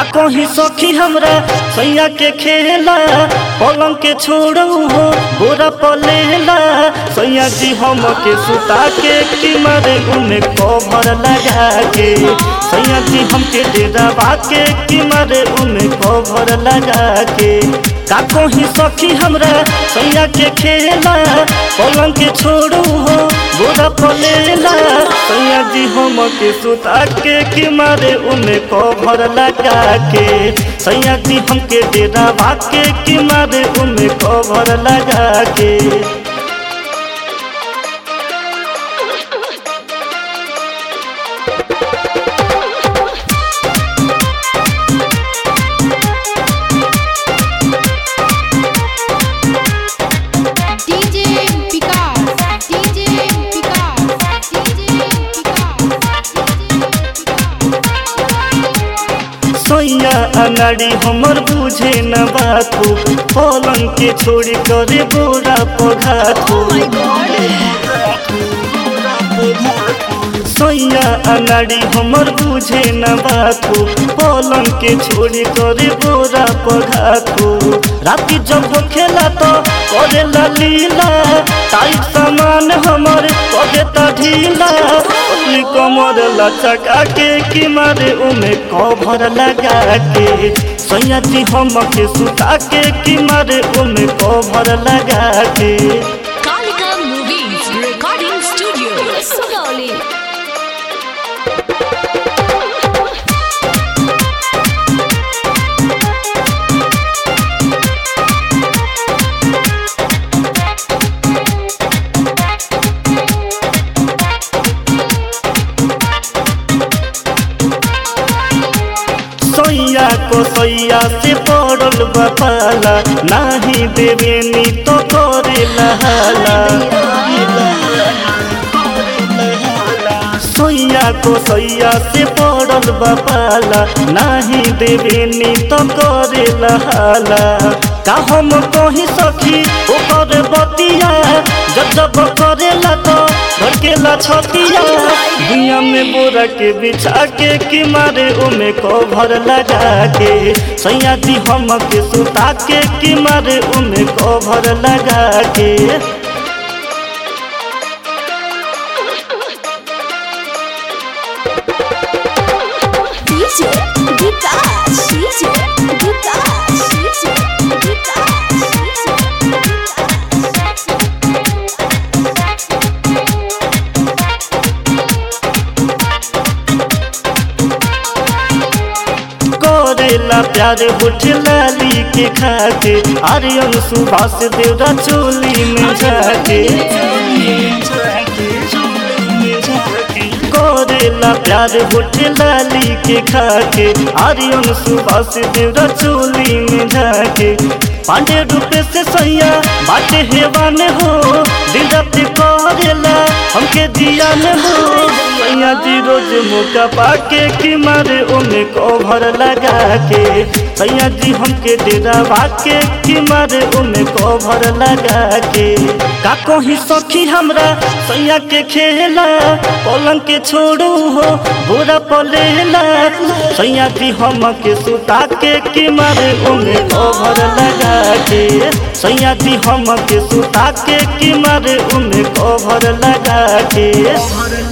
कहीं सखी हमरा सैया के खेला पलंग के छोड़ू हो गोरा पलेला सैया जी हम के सुता के कि मारे उन्हें कवर लगा के सैया जी हमके डेरा के कि मारे उन्हें कवर लगा के का कहीं सखी हमरा सैया के खेला पलंग के छोड़ू हो गोरा पलेला सैया जी हम के सुता के कि मारे उन्हें कवर लगा के सैया जी हमके डेरा के कि मारे उन्हें कवर लगा के DJ Vikas, DJ Vikas, DJ सैया अनाड़ी हमर बुझे न बातू पलंग के छोड़ी करे बोरा पघातू सैया अनाड़ी हमर बुझे न बातू पलंग के छोड़ी करे बोरा पघातू राती जब खेला तो करे लीला टाइट सामान हमर करे त ढीला अपनी कमर लचका के कि मारे उमे कभर लगा के सैया जी हम के सुता के कि मारे उमे कभर लगा के Kalika Movies Recording Studio. Sugauli. सैया को सैया से पड़ल बपाला नाही देवे नी तो करे लहाला सैया को सैया से पड़ल बपाला नाही देवे नी तो करे लहाला का हम कहीं सखी ओकर बतिया जब जब करेला तो भड़केला छतिया दुनिया में बोरा के बिछा के कि मारे ओमे कभर लगा के सैया जी हम के सुता के कि मारे ओमे कभर लगा के DJ Vikas, DJ Vikas, DJ Vikas, करेला प्यार बुठ लाली के खाके आर्यन सुभाष देवरा चोली में जाके करेला प्यार बुठ लाली के खाके आर्यन सुभाष देवरा चोली में जाके पांडे रूपे से सैया बाटे हेवान हो दिन रात करेला हमके दिया न हो सैया जी रोज मौका पाके कि मारे ओमे कभर लगा के सैया जी हमके डेरा भाके कि मारे ओमे कभर लगा के का कहीं सखी हमरा सैया के खेला पलंग के छोड़ू हो बोरा पलेला सैया जी हम के सुता के कि मारे ओमे कभर लगा के सैया जी हम के सुता के कि मारे ओमे कभर लगा के